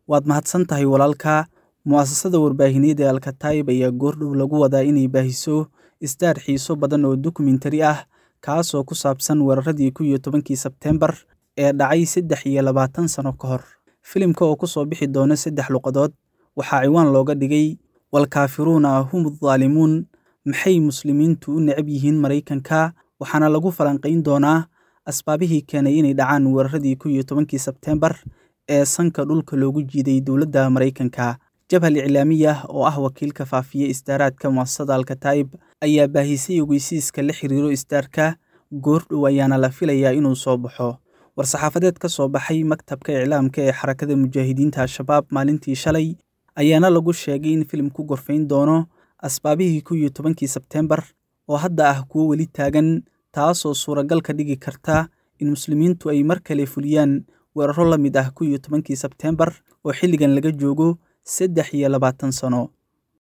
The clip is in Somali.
waad mahadsan tahay walaalka mu'asasada warbaahineed ee alkataib ayaa goordhow lagu wadaa inay baahiso isdaar xiiso badan oo dokumentari ah kaasoo ku saabsan weeraradii ku iyo tobankii sebteembar ee dhacay saddex iyo labaatan sano ka hor filimka oo ku soo bixi doona saddex luqadood waxaa ciwaan looga dhigay walkaafiruuna hum daalimuun maxay muslimiintu u necab yihiin maraykanka waxaana lagu falanqayn doonaa asbaabihii keenay inay dhacaan weeraradii ku iyo tobankii sebteembar ee sanka dhulka loogu jiiday dowladda maraykanka jabhal iclaamiya oo ah wakiilka faafiye isdaaraadka muasasada alkataib ayaa baahisay ogeysiiska la xiriiro isdaarka goordhow ayaana la filayaa inuu soo baxo war-saxaafadeed ka soo baxay maktabka iclaamka ee xarakada mujaahidiinta al-shabaab maalintii shalay ayaana lagu sheegay in filimku gorfayn doono asbaabihii ku iyo tobankii sebteembar oo hadda ah kuwo weli taagan taasoo suuragal ka dhigi karta in muslimiintu ay mar kale fuliyaan weeraro la mid ah ku iyo tobankii sebteembar oo xilligan laga joogo saddex iyo labaatan sano